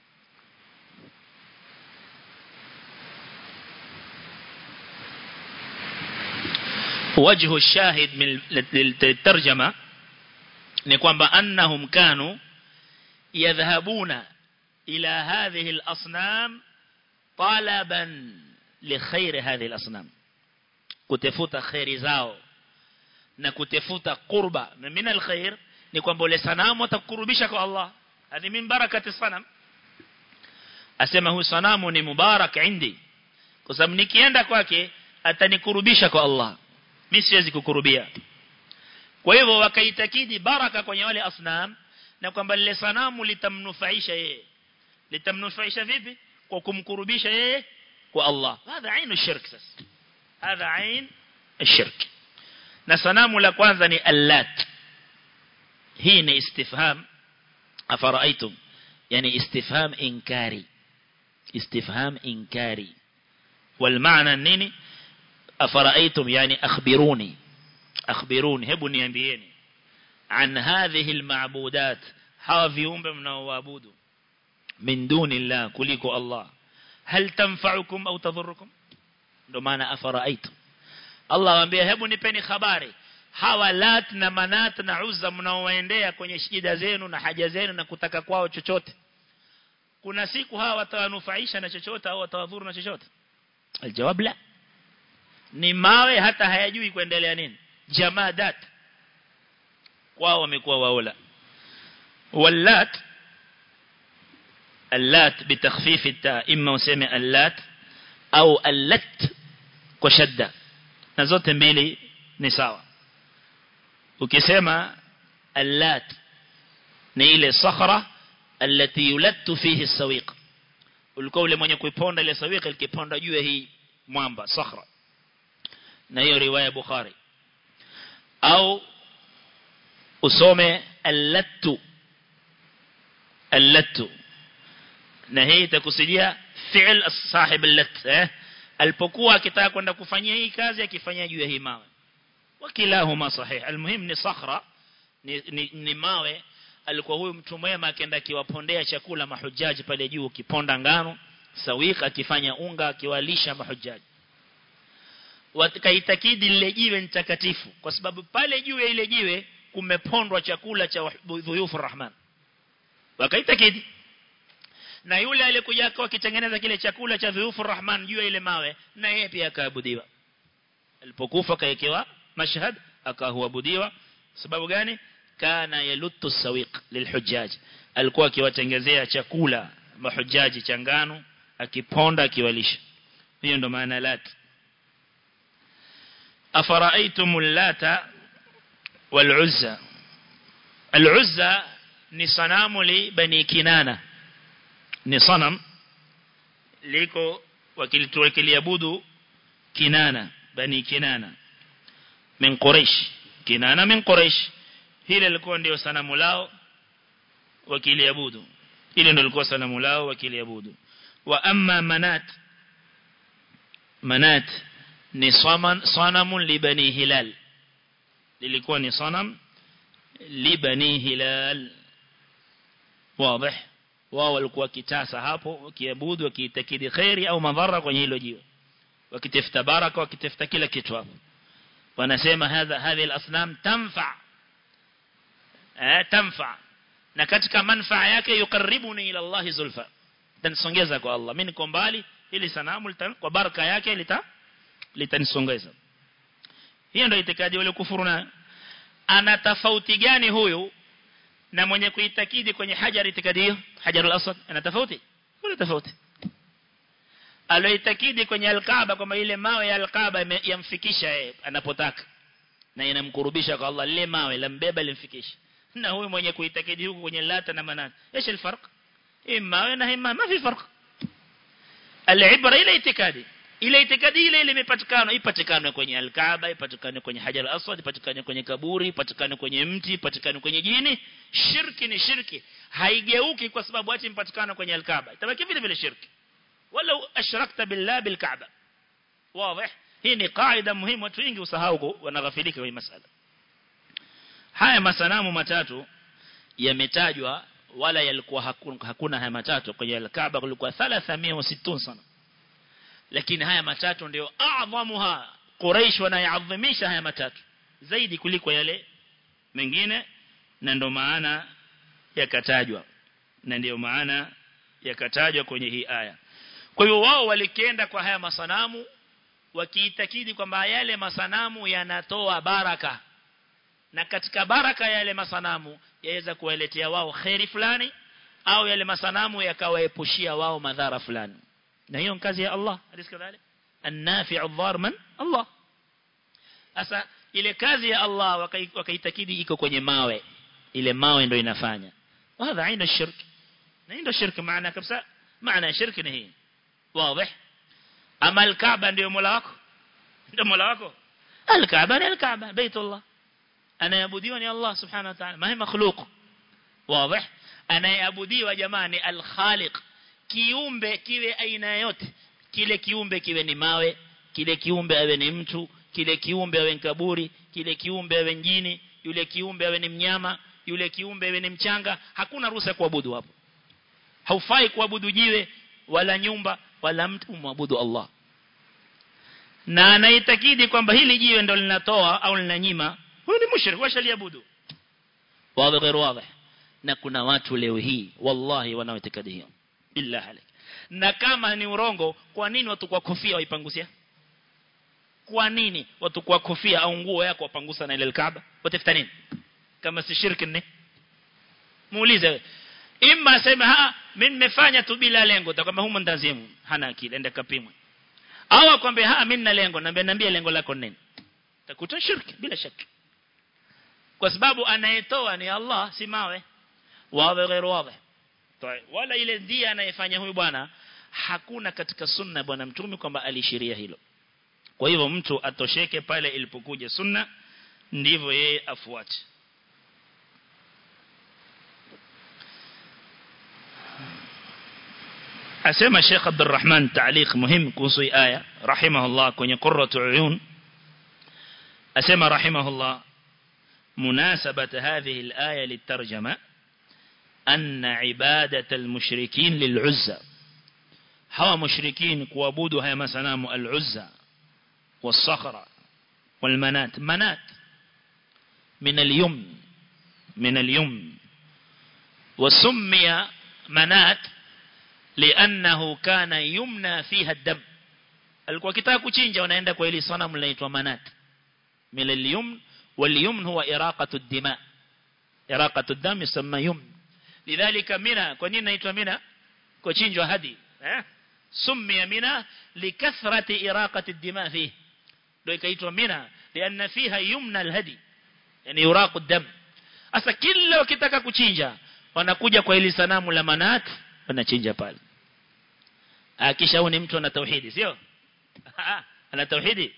وجه الشاهد من الترجمه ni kwamba annahum kanu yadhhabuna ila hadhihi al-asnam talaban li khair hadhihi al-asnam kutafuta khairi zao na kutafuta qurba na min al-khair ni kwamba ile sanamu atakurubisha kwa Allah hadi min barakati sanam asema huyu sanamu ni mubarak indi kwa sababu nikienda kwake atanikurubisha kwa Allah mimi siwezi kukurubia kwa hivyo wakaitakidi baraka kwenye wale asnam na kwamba lile sanamu litamnufaisha yeye litamnufaisha vipi kwa kumkurubisha yeye kwa Allah hadha ainu shirk sasa hadha ain الشرك na sanamu la kwanza ni allat hii ni istifham afaraitum yani istifham inkari istifham inkari والمعنى nini afaraitum yani akhbiruni akhbiruni hebu niambieni an hadhihi almabudat hawa viumbe mnaoabudu min duni Allah kuliko Allah hal tanfa'ukum au tadhurrukum ndo maana afaraitum Allah waambia hebu nipeni habari hawa lat na manat na uzza mnaowaendea kwenye shida zenu na haja zenu na kutaka kwao chochote kuna siku hawa watawanufaisha na chochote au watawadhuru na chochote aljawab la ni mawe hata hayajui kuendelea nini jamadat wao wamekuwa waola wallat allat bitakhfif التاء imma useme allat au allat kwa shadda na zote mbili ni sawa ukisema allat ni ile sakhra التي يلت فيه السويق ulikuwa ule mwenye kuiponda ile sawiq alikiponda juu ya hii mwamba sakhra na hiyo riwaya Bukhari au usome allattu allattu na hii itakusudia fi'l sahib allat eh alipokuwa akitaka kwenda kufanyia hii kazi akifanyia juu ya hii mawe wakilahuma sahih almuhim ni sakhra ni, ni, ni mawe alikuwa huyu mtu mwema akaenda akiwapondea chakula mahujaji pale juu kiponda ngano sawika akifanya unga akiwalisha mahujaji wakaitakidi lile jiwe ni takatifu kwa sababu pale juu ya ile jiwe kumepondwa chakula cha dhuyufu rahman wakaitakidi na yule aliyekuja akitengeneza kile chakula cha dhuyufu rahman juu ya ile mawe na yeye pia akaabudiwa alipokufa kaekewa mashhad akahuabudiwa sababu gani kana yaluttu sawiq lilhujjaj alikuwa akiwatengezea chakula mahujaji changano akiponda akiwalisha hiyo ndo maana lat afara'aytumul lata wal uzza al-Uzza ni sanamu li bani Kinana ni sanam liko wakilituwekiliabudu Kinana bani Kinana min Quraysh Kinana min Quraysh hile lilikuwa ndio sanamu lao wakiliabudu ile ndio lilikuwa sanamu lao wakiliabudu wa amma manat manat ni saman sanamun li bani hilal lilikuwa ni sanam li bani hilal wazi wao walikuwa kitasa hapo wakiabudu wakiitakidi khairi au madhara kwenye hilo jiwe wakitafuta baraka wakitafuta kila kitu hapo wanasema hadha hadhi al-asnam tanfa eh tanfa na katika manfaa yake yukaribuni ila Allah zulfa tanisongeza kwa Allah mimi niko mbali ili sanamu kwa baraka yake lita litanisongeza hiyo ndio itikadi wale kufuru na ana tofauti gani huyu na mwenye kuitakidi kwenye hajar itikadi hiyo hajarul aswad ana tofauti kuna tofauti aloitakidi kwenye alkaaba kwamba ile mawe ya alkaaba yamfikisha yeye anapotaka na inamkurubisha kwa Allah lile mawe lambeba limfikisha na huyu mwenye kuitakidi huko kwenye lata na manat ايش الفرق اما na ima ما في فرق العبره ile itikadi ile itikadi ile ile imepatikana ipatikane kwenye alkaaba ipatikane kwenye hajar aswad ipatikane kwenye kaburi ipatikane kwenye mti ipatikane kwenye jini shirki ni shirki haigeuki kwa sababu ati impatikana kwenye alkaaba itabaki vile vile shirki wala ashrakta billah bilkaaba wazi hii ni kaida muhimu watu wengi usahau wanaghafilika kwenye masala haya masanamu matatu yametajwa wala yalikuwa hakuna, hakuna haya matatu kwenye al-Kaaba kulikuwa 360 sana lakini haya matatu ndio adhamuha Quraysh wanayaadhimisha haya matatu zaidi kuliko yale mengine na ndio maana yakatajwa na ndio maana yakatajwa kwenye hii aya kwa hiyo wao walikienda kwa haya masanamu wakiitakidi kwamba yale masanamu yanatoa baraka na katika baraka ya yale masanamu yaweza kuwaletea wao khairi fulani au yale masanamu yakawaepushia wao madhara fulani na hiyo ni kazi ya Allah alisi kadhalik an-nafi'u dhar man Allah asa ile kazi ya Allah wakaitakidi iko kwenye mawe ile mawe ndio inafanya وهذا عين الشرك ndio shirki maana kabisa maana shirki ni hii wazi ama al-Kaaba ndio mola wako ndio mola wako al-Kaaba ni al-Kaaba baitullah anayeabudiwa ni Allah subhanahu wa ta'ala mahi makhluq wazi anayeabudiwa jamani al-khaliq kiumbe kiwe aina yote kile kiumbe kiwe ni mawe kile kiumbe awe ni mtu kile kiumbe awe ni kaburi kile kiumbe awe njini yule kiumbe awe ni mnyama yule kiumbe awe ni mchanga hakuna ruhusa kuabudu hapo haufai kuabudu jiwe wala nyumba wala mtu muabudu Allah na anaitakidi kwamba hili jiwe ndo linatoa au linanyima huyu ni mushrik washaliabudu wazi غير واضح na kuna watu leo hii wallahi wanaoitakadi hiyo billah alik na kama ni urongo kwa nini watu kwa kofia waipangusia kwa nini watu kwa kofia au nguo yako wapangusa na ile Kaaba watafuta nini kama si shirki ni muulize imma sema ha mimi nimefanya tu bila lengo utakwambia humo ndazimu hana akili enda kapimwe au akwambia ha mimi na lengo naambia niambie lengo lako nini utakuta shirki bila shaka kwa sababu anayetoa ni Allah si mawe wawe غير واضح طيب wala ile ndia anayefanya huyu bwana hakuna katika sunna bwana mtume kwamba alishiria hilo kwa hivyo mtu atosheke pale ilipokuja sunna ndivyo yeye afuate asema Sheikh Abdurrahman تعليق muhimu kuhusu aya rahimahullah kwenye qurratu uyun asema rahimahullah مناسبة هذه الآية للترجمة أن عبادة المشركين للعزة هوا مشركين كوابودوا هيا مسنام العزة والصخرة والمنات منات من اليمن من اليمن وسمي منات لأنه كان يمنى فيها الدم alikuwa kitaka kuchinja wanaenda kwa ile sanamu linaitwa manat min al-yumn wal-yumn huwa iraqatu ad-dima iraqatu ad-dam yusamma yumn lidhalika mina kwa nini inaitwa mina kuchinjwa hadi eh summiya mina likathrati iraqati ad-dima fihi ndio ikaitwa mina lianna fiha yumna al-hadi yani yuraqu ad-dam sasa kila wakitaka kuchinja wanakuja kwa ili sanamu la manat wanachinja pale akisha huyu ni mtu ana tauhidi sio ana tauhidi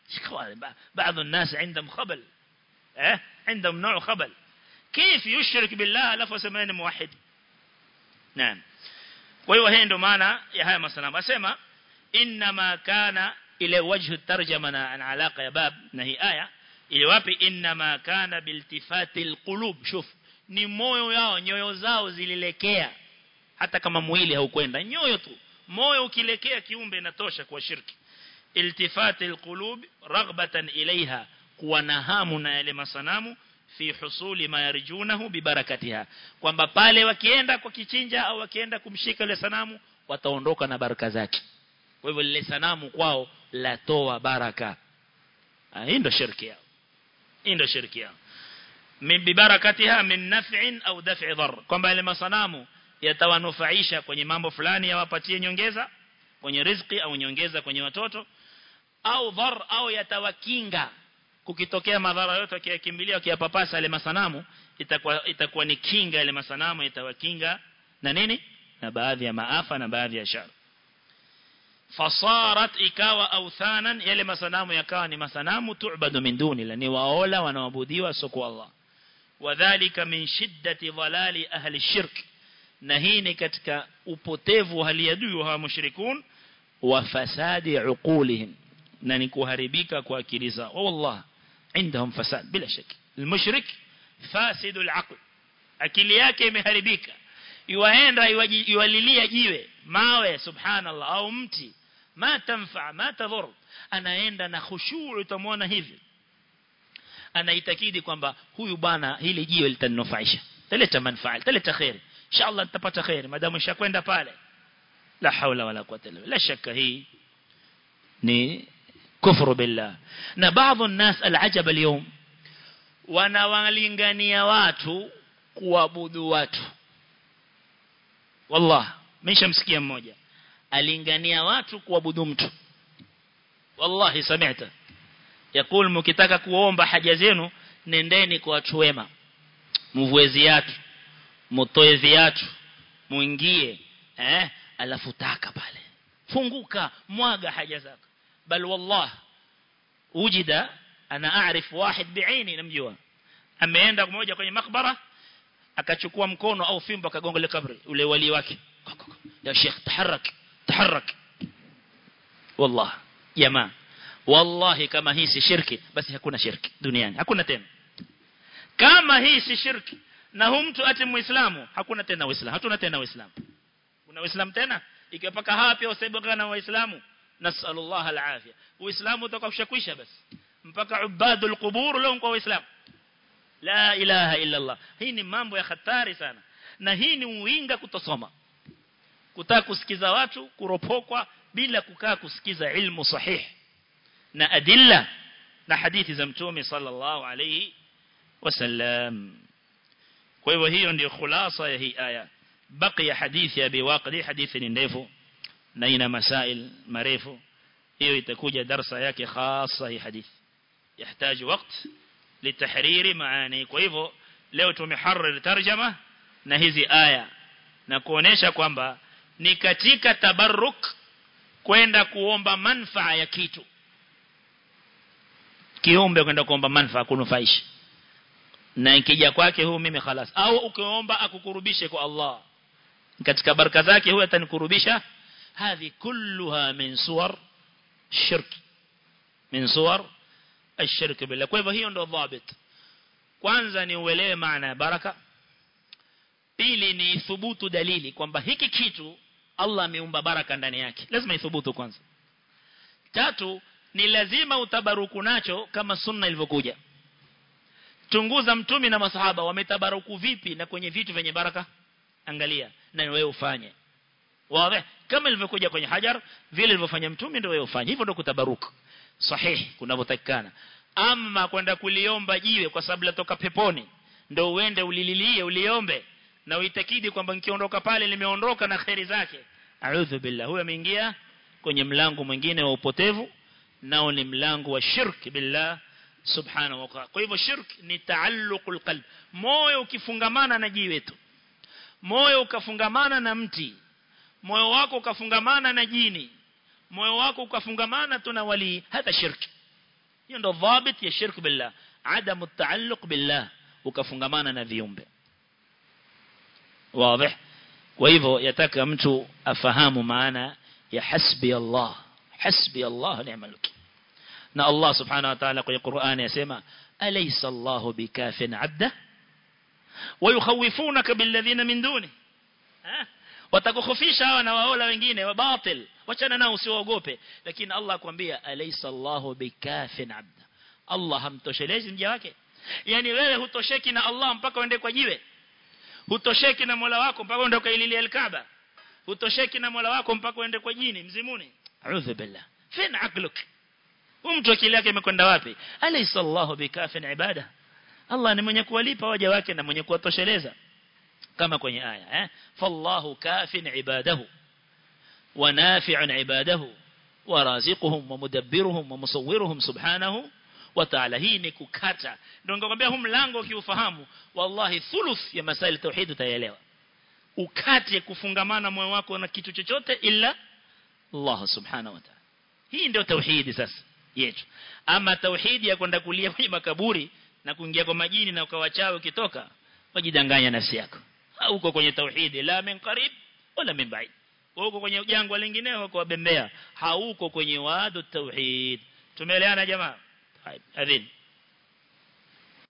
بعض الناس عندهم خبل اه عندهم نوع خبل كيف يشرك بالله لفظ سمين موحد نعم وهو هي ndo maana ya haya masanamu asema inma kana ile wajhu tarjama na alaka ya bab na hii aya ile wapi inma kana biltifati alqulub shuf ni moyo yao nyoyo zao zililekea hata kama mwili haukwenda nyoyo tu moyo ukilekea kiumbe inatosha kwa shirki iltifati alqulub raghbatan ilaiha kuwa na hamu na yale masanamu fi husuli ma yarjunahu bibarakatiha kwamba pale wakienda kwa kichinja au wakienda kumshika ile sanamu wataondoka na baraka zake kwa hivyo lile sanamu kwao latoa baraka hii ndio shirki yao hii ndio shirki yao min bibarakatiha min naf'in au daf'i dhar kwamba ile masanamu yatawanufaisha kwenye mambo fulani yawapatie nyongeza kwenye riziki au nyongeza kwenye watoto au dhar au yatawakinga kukitokea madhara yote akiyakimbilia akiyapapasa ile masanamu itakuwa itakuwa ni kinga ile masanamu itawakinga na nini na baadhi ya maafa na baadhi ya shar fasarat ikawa authanan yale masanamu yakawa ni masanamu tu'badu min duni la ni waola wanaabudiwa soko Allah wadhālika min shiddati dhalali ahli shirk na hii ni katika upotevu wa hali ya juu wa mushrikun wa fasadi uqulihim na ni kuharibika kwa akili zao wallah عندهم فساد بلا شك المشرك فاسد العقل akili yake imeharibika yuaenda yualilia jiwe mawe subhanallah au mti ma tanfa ma tadhur anaenda na khushu' utamwona hivi anaitakidi kwamba huyu bwana hili jiwe litaninufaisha taleta manufaa taleta khair inshallah nitapata khair madamu nishakwenda pale la haula wala quwwata illa billah la shakka hii ni kufru billah na baadhi الناس العجب اليوم wanawalingania watu kuabudu watu wallah nimeshamsikia mmoja alingania watu kuabudu mtu wallahi sami'ta yakul mkitaka kuomba haja zenu nendeni kwa watu wema mvue viatu mtoe viatu muingie eh alafu taka pale funguka mwaga haja zako bal wallah ujida ana aarif wahid bi'aini namjua ameenda mmoja kwenye makbara akachukua mkono au fimbo akagonga ile kabri ule wali wake ya sheikh taharak taharak wallah jamaa wallahi kama hii si shirki basi hakuna shirki duniani hakuna tena kama hii si shirki na hu mtu ati muislamu hakuna tena uislamu hatuna tena uislamu kuna uislamu tena ikiwa paka hapa pia usaibuka waislamu nasallallahu alafia uislamu utakakushakwisha basi mpaka ubadul qubur leo kwa waislamu la ilaha illa allah hii ni mambo ya hatari sana na hii ni uinga kutosoma kutaka kusikiza watu kuropokwa bila kukaa kusikiza ilmu sahihi na adilla na hadithi za mtume sallallahu alayhi wasallam kwa hivyo hiyo ndio khulasa ya hii aya baqiya hadithi ya biwaqidi hadithi ni ndefu na ina masail marefu hiyo itakuja darasa yake khasa hii hadithi yahitaji wakati litahriri maani kwa hivyo leo tumeharrir tarjama na hizi aya na kuonesha kwamba ni katika tabarruk kwenda kuomba manfaa ya kitu kiumbe kwenda kuomba manfaa kunufaisha na ikija kwake huyu mimi khalas au ukiomba akukurubishe kwa Allah katika baraka zake huyu atanikurubisha hadhi kulluha min suwar shirk min suwar الشرك بالله kwa hivyo hiyo ndio dhabit kwanza ni uelewe maana ya baraka pili ni thubutu dalili kwamba hiki kitu Allah ameumba baraka ndani yake lazima ithubutu kwanza tatu ni lazima utabaruku nacho kama sunna ilivyokuja chunguza mtumi na masahaba wametabaruku vipi na kwenye vitu vyenye baraka angalia na wewe ufanye wazi kama ilivyokuja kwenye hajar vile ilivyofanya mtumi ndio wewe ufanye hivyo ndio kutabaruku sahihi kunavyotakikana ama kwenda kuliomba jiwe kwa sababu latoka peponi ndio uende ulililie uliombe na uitakidi kwamba nikiondoka pale limeondoka na khairi zake a'udhu billah huyo ameingia kwenye mlango mwingine wa upotevu nao ni mlango wa shirk billah subhanahu wa ta'ala kwa hivyo shirk ni taalluqul qalb moyo ukifungamana na jiwe tu moyo ukafungamana na mti moyo wako ukafungamana na jini moyo wako ukafungamana tu na wali hata shirki hiyo ndo dhabit ya shirk billah adamu taalluq billah ukafungamana na viumbe wazi kwa hivyo yataka mtu afahamu maana ya hasbi Allah hasbi Allah ni'mal wakeel na Allah subhanahu wa ta'ala kwenye Qur'an yasema alaysa Allahu bikafin 'abda ويخوفونك بالذين من دونه watakukhofisha hawa na waola wengine wa batil wachana nao usiwaogope lakini Allah akwambia alaysa Allahu bikafin 'abda Allah hamtoshelezi mja wake yani wewe hutosheki na Allah mpaka uende kwa jiwe hutosheki na Mola wako mpaka uende kaililia al-Kaaba hutosheki na Mola wako mpaka uende kwa jini mzimuni a'udhu billah fin aqluk mtu akili yake imekwenda wapi alaysa Allahu bikafin ibada Allah ni mwenye kuwalipa waja wake na mwenye kuwatosheleza kama kwenye aya eh fallahu kafin ibadahu wa nafi'un ibadahu wa raziquhum wa mudabbiruhum wa musawwiruhum subhanahu wa ta'ala hii ni kukata ndio ningekwambia huu mlango ukiufahamu wallahi thuluth ya masaili tauhid utaelewa ukate kufungamana moyo wako na kitu chochote ila Allah subhanahu wa ta'ala hii ndio tauhidi sasa yetu ama tauhidi ya kwenda kulia kwenye makaburi na kuingia kwa majini na ukawachawe ukitoka wajidanganya nafsi yako huko kwenye tauhidi la min qarib wala min ba'id huko kwenye jangwa lingineo kwa bembea hauko kwenye wadu tauhid tumeelewana jamaa adhin